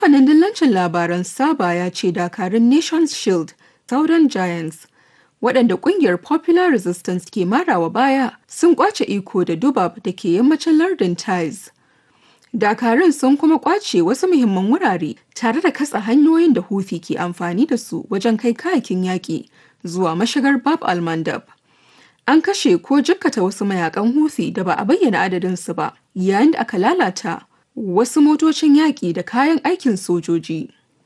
Kamfanin dillancin labaran Saba ya ce dakarun Nations Shield, Southern Giants, waɗanda ƙungiyar Popular Resistance ke marawa baya sun ƙwace iko da Dubab da ke yammacin lardin Taiz. Dakarun sun kuma ƙwace wasu muhimman wurare tare da katsa hanyoyin da Houthi ke amfani da su wajen kai kayakin yaƙi zuwa mashigar Bab al-Mandab. An kashe ko jikkata wasu mayakan Houthi da ba a bayyana adadinsu ba, yayin da aka lalata wasu motocin yaƙi da kayan aikin sojoji.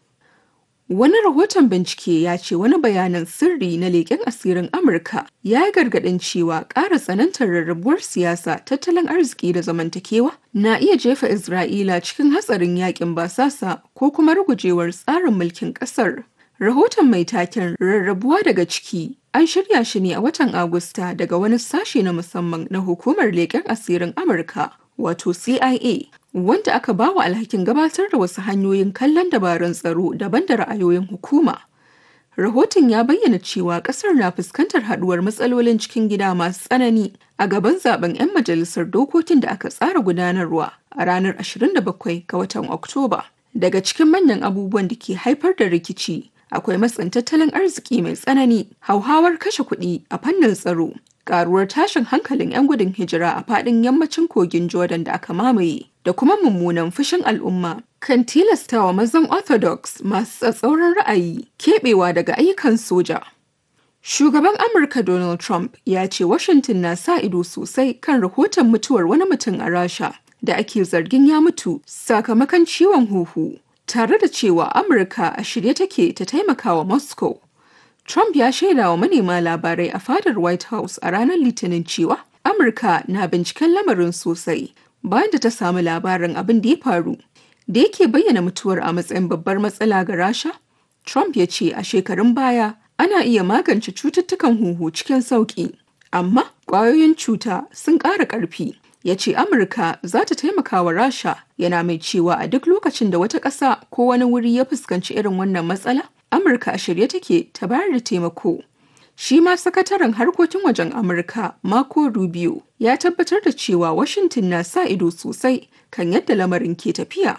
Wani rahoton bincike ya ce wani bayanin sirri na leƙen asirin Amurka ya yi gargaɗin cewa ƙara tsanantar rarrabuwar siyasa, tattalin arziki da zamantakewa na iya jefa Isra'ila cikin hatsarin yaƙin basasa ko kuma rugujewar tsarin mulkin ƙasar. Rahoton mai taken rarrabuwa daga ciki an shirya shi ne a watan Agusta daga wani sashe na musamman na hukumar leƙen asirin Amurka wato CIA wanda aka ba wa alhakin gabatar da wasu hanyoyin kallon dabarun tsaro daban da ra'ayoyin hukuma. Rahoton ya bayyana cewa kasar na fuskantar haduwar matsalolin cikin gida masu tsanani a gaban zaben 'yan majalisar dokokin da aka tsara gudanarwa a ranar 27 ga watan Oktoba. Daga cikin manyan abubuwan da ke haifar da rikici akwai matsin tattalin arziki mai tsanani, hauhawar kashe kuɗi a fannin tsaro, karuwar tashin hankalin 'yan gudun hijira a faɗin yammacin kogin Jordan da aka mamaye, da kuma mummunan fushin al'umma kan tilastawa mazan Orthodox masu tsatsauran ra'ayi keɓewa daga ayyukan soja. Shugaban Amurka Donald Trump ya ce Washington na sa ido sosai kan rahoton mutuwar wani mutum a Rasha da ake zargin ya mutu sakamakon ciwon huhu, tare da cewa Amurka a shirye take ta taimaka wa Moscow. Trump ya shaida wa manema labarai a fadar White House a ranar Litinin cewa Amurka na binciken lamarin sosai bayan da ta samu labarin abin da ya faru. Da yake bayyana mutuwar a matsayin babbar matsala ga Rasha, Trump ya ce a shekarun baya ana iya magance cututtukan huhu cikin sauƙi, amma ƙwayoyin cuta sun ƙara ƙarfi. Ya ce Amurka za ta taimaka wa Rasha yana mai cewa a duk lokacin da wata ƙasa ko wani wuri ya fuskanci irin wannan matsala, Amurka a shirye take ta bayar da taimako. Shi ma sakataren harkokin wajen Amurka Marco Rubio ya tabbatar da cewa Washington na sa ido sosai kan yadda lamarin ke tafiya.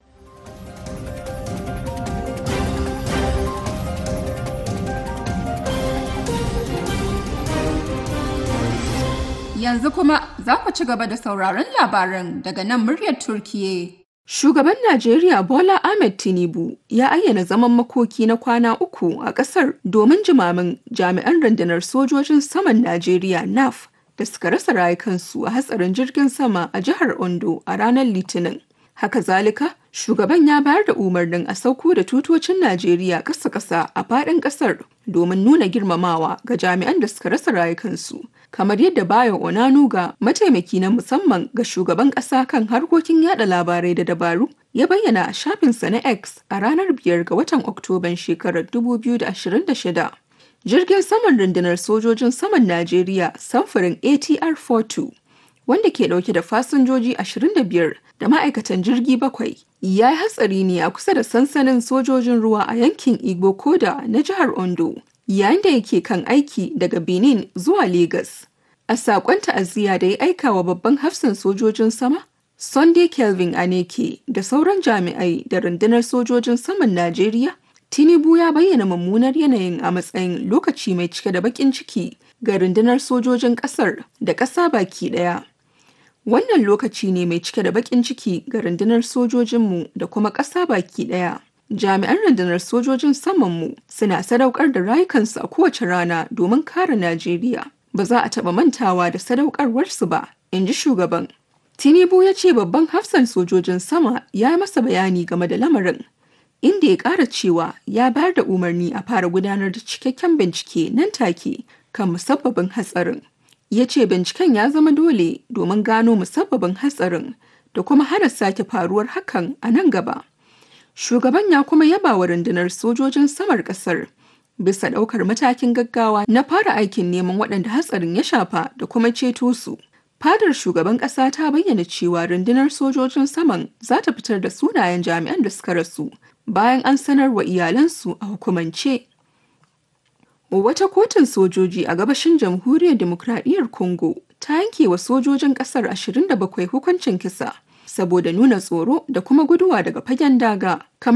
Yanzu kuma za ku ci gaba da sauraron labaran daga nan muryar Turkiye. Shugaban Najeriya Bola Ahmed Tinubu ya ayyana zaman makoki na kwana uku a ƙasar domin jimamin jami'an rundunar sojojin saman Najeriya NAF da suka rasa rayukansu a hatsarin jirgin sama a jihar Ondo a ranar Litinin. Haka zalika, shugaban ya bayar da umarnin a sauko da tutocin Najeriya ƙasa-ƙasa a faɗin ƙasar domin nuna girmamawa ga jami'an da suka rasa rayukansu. Kamar yadda Bayo Onanuga, mataimaki na musamman ga shugaban ƙasa kan harkokin yada labarai da dabaru, ya bayyana a shafinsa na X a ranar biyar ga watan Oktoban shekarar 2026. Jirgin saman rundunar sojojin saman Najeriya samfurin ATR-42 wanda ke dauke da fasinjoji 25 da ma'aikatan jirgi bakwai ya yi hatsari ne a kusa da sansanin sojojin ruwa a yankin Igbo Koda na jihar Ondo yayin da yake kan aiki daga Benin zuwa Legas. A saƙon ta'aziyya da ya aika wa babban hafsan sojojin sama, Sunday Kelvin Aneke da sauran jami'ai da rundunar sojojin saman Najeriya, Tinubu ya bayyana mummunar yanayin a matsayin lokaci mai cike da baƙin ciki ga rundunar sojojin ƙasar da ƙasa baki ɗaya. Wannan lokaci ne mai cike da baƙin ciki ga rundunar sojojinmu da kuma ƙasa baki ɗaya. Jami'an rundunar sojojin samanmu suna sadaukar da rayukansu a kowace rana domin kare Najeriya. Ba za a taɓa mantawa da sadaukarwarsu ba, in ji shugaban. Tinubu ya ce babban hafsan sojojin sama ya yi masa bayani game da lamarin, inda ya ƙara cewa ya bayar da umarni a fara gudanar da cikakken bincike nan take kan musabbabin hatsarin. ya ce binciken ya zama dole domin gano musabbabin hatsarin da kuma hana sake faruwar hakan a nan gaba. Shugaban ya kuma yaba wa rundunar sojojin samar kasar bisa ɗaukar matakin gaggawa na fara aikin neman waɗanda hatsarin ya shafa da kuma ceto su. Fadar shugaban ƙasa ta bayyana cewa rundunar sojojin saman za ta fitar da sunayen jami'an da suka rasu bayan an sanar wa iyalansu a hukumance. Wata kotun sojoji a gabashin jamhuriyar demokradiyyar Congo ta yanke wa sojojin kasar 27 hukuncin kisa saboda nuna tsoro da kuma guduwa daga fagen daga.